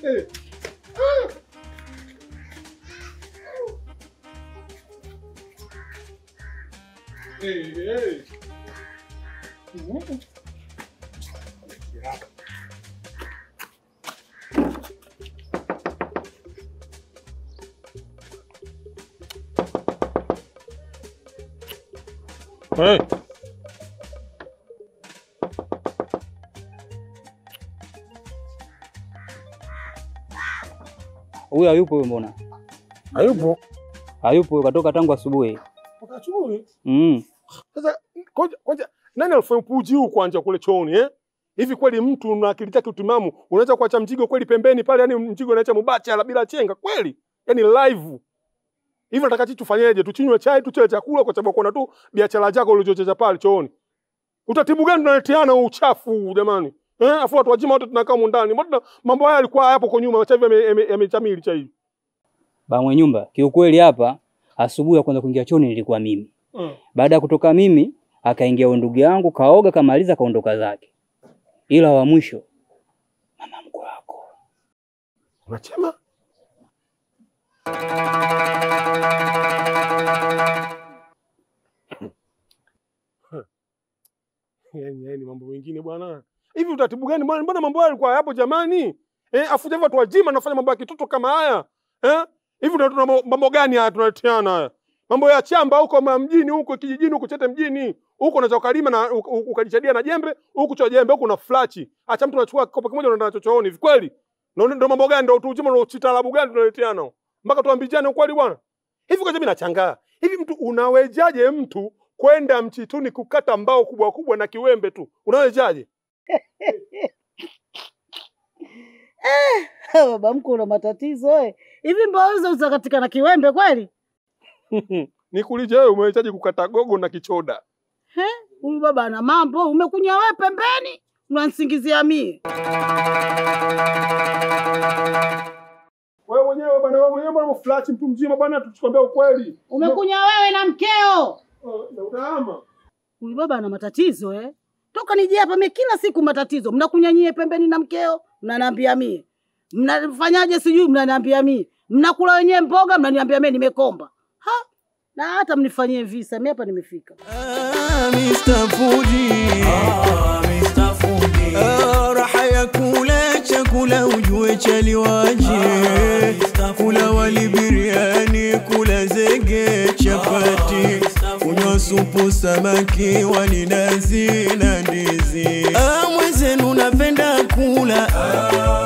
Eh. Ah. Eh, eh. Mm. Hey. Huyo hayupo huyo, mbona Hayupo. hayupo? huyo, Katoka tangu asubuhi. Wakachukui. Mm. Sasa koja koja nani alifanya upuji huu kwanza kule chooni eh? Hivi kweli mtu na akili yake utimamu unaweza kuacha mzigo kweli pembeni pale yani mzigo unaacha mubachara bila chenga kweli? Yaani live. Hivi nataka sisi tufanyeje? Tuchinywe chai, tuchele chakula kwa sababu kuna tu biashara zako ulizochecha pale chooni. Utaratibu gani tunaleteana huu uchafu huu jamani? Eh, afu watu wajima wote tunakaa humu ndani. Mbona mambo haya yalikuwa hayapo kwa nyuma, sasa hivi yame- yame- yamechamili cha hivi. Ba mwenye nyumba, kiukweli hapa asubuhi ya kwanza kuingia chooni nilikuwa mimi. Mm. Baada ya kutoka mimi, akaingia huyo ndugu yangu, kaoga, kamaliza, kaondoka zake. Ila wa mwisho mama mkwe wako. Unachema? Yaani yaani mambo mengine bwana. Hivi utaratibu gani bwana? Mbona mambo haya yalikuwa hapo jamani? Eh, afu hivi watu wajima nafanya mambo ya kitoto kama haya. Eh? Hivi ndio tuna mambo gani haya tunaleteana haya? Mambo ya chamba huko ma- mjini huko kijijini huko chete mjini. Huko unaweza ukalima na u- u- ukajichadia na jembe, huku cha jembe huku na flachi. Acha mtu anachukua kopo kimoja unaenda nacho chooni. Hivi kweli? Ndio ndio mambo gani ndio utujima ndio chitalabu gani tunaleteana? Mpaka tuambizane ukweli bwana. Hivi kwa mimi nachangaa. Hivi mtu unawejaje mtu kwenda mchituni kukata mbao kubwa kubwa na kiwembe tu? Unawejaje? Baba mkwe una matatizo eh. Hivi mbao hizo utakatika na kiwembe kweli? Nikuulize wewe umewezaje kukata gogo na kichoda? He? Huyu baba ana mambo, umekunya wewe pembeni, unanisingizia mie. Wewe mwenyewe bwana, wewe mwenyewe bwana mflachi mtu mzima bwana, tusikwambia ukweli. Umekunya wewe na mkeo. Oh, na utaama. Huyu baba ana matatizo eh. Toka nije hapa mie kila siku matatizo. Mnakunyanyie pembeni na mkeo, mnaniambia mie. Mnafanyaje sijui mnaniambia mie. Mnakula wenyewe mboga mnaniambia mie nimekomba. Ha? Na hata mnifanyie visa, mimi hapa nimefika. Ah, Mr. Fuji. Ah, raha ya kula chakula ujue chaliwaje kula wali biriani kula zege chapati kunywa supu samaki wali nazi na ndizi ah, mwenzenu napenda kula